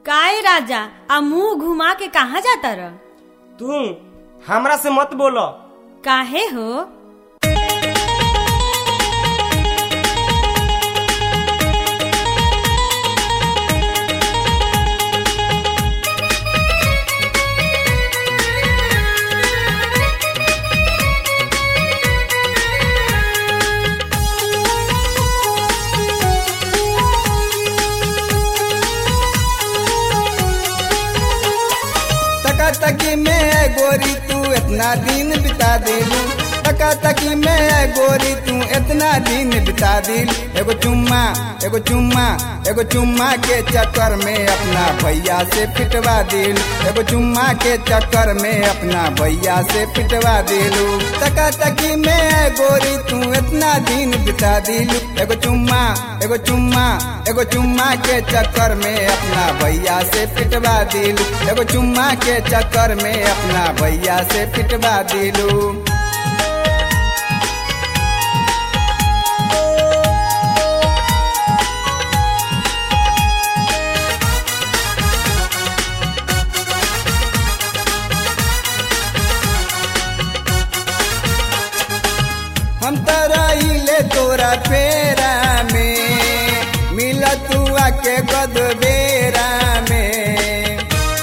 काय राजा आ मुंह घुमा के कहाँ जाता र तू हमरा से मत बोलो काहे हो तका तकी में है गोरी तू इतना दिन बिता दिलू तका तकी में है गोरी तू इतना दिन बिता दिल एगो चुम्मा एगो चुम्मा एगो चुम्मा के चक्कर में अपना भैया से पिटवा दिल एगो चुम्मा के चक्कर में अपना भैया से पिटवा दिलू तका तकी में है गोरी तू इतना दिन बिता दिलू एगो चुम्मा एगो चुम्मा एगो चुम्मा के चक्कर में अपना भैया से पिटवा दिलू एगो चुम्मा के चक्कर में अपना भैया से पिटवा दिलू हम तराइले तोरा पेरा में मिल तू आके गदबेरा में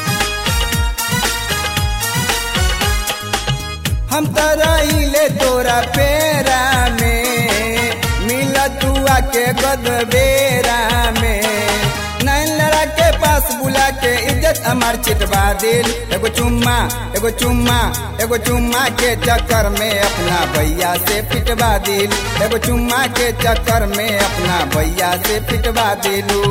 हम तराइले तोरा पेरा में मिल तू आके गदबेरा में नैन लड़ा के पास बुला के इज्जत हमार चिटवा दिल एगो चुम्मा एगो चुम्मा एगो चुम्मा के चक्कर में अपना भैया से पिटवा दिल एगो चुम्मा के चक्कर में अपना भैया से पिटवा दिलू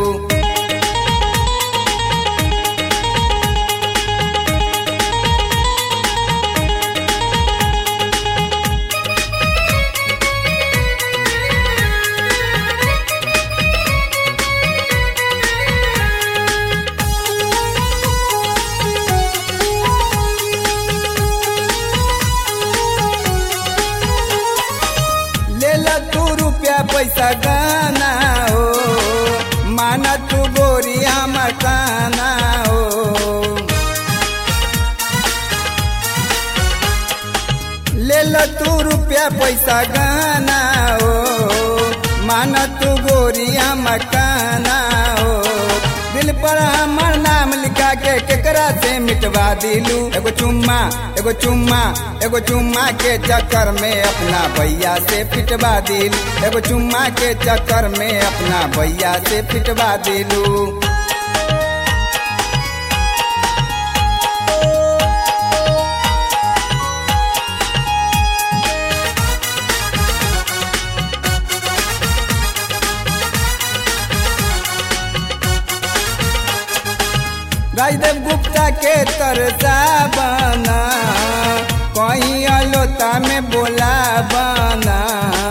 ले ला तू रुपया पैसा गाना हो माना तू गोरिया मकाना हो ले ला तू रुपया पैसा गाना हो माना तू गोरिया मकाना हो दिल पर हमर नाम लिखा के केकरा से मिटवा दिलू एगो चुम्मा एगो चुम्मा एगो चुम्मा के चक्कर में अपना भैया से पिटवा दिल एगो चुम्मा के चक्कर में अपना भैया से पिटवा दिलू राजदेव गुप्ता के तरसा बना कहीं अलोता में बोला बना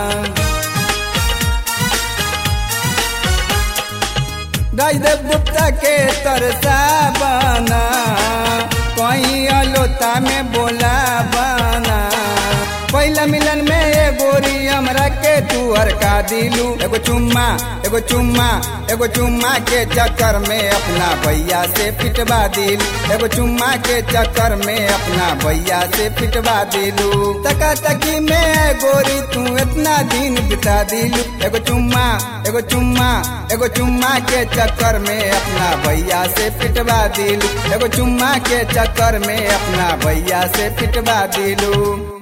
राजदेव गुप्ता के तरसा बना कहीं अलोता में बोला बना पहला मिलन में ये गोरी हमरा के तू हरका दिलू एगो चुम्मा एगो चुम्मा एगो चुम्मा के चक्कर में अपना भैया से पिटवा दिल एगो चुम्मा के चक्कर में अपना भैया से पिटवा दिलू तका तकी में है गोरी तू इतना दिन बिता दिलू एगो चुम्मा एगो चुम्मा एगो चुम्मा के चक्कर में अपना भैया से पिटवा दिलू एगो चुम्मा के चक्कर में अपना भैया से पिटवा दिलू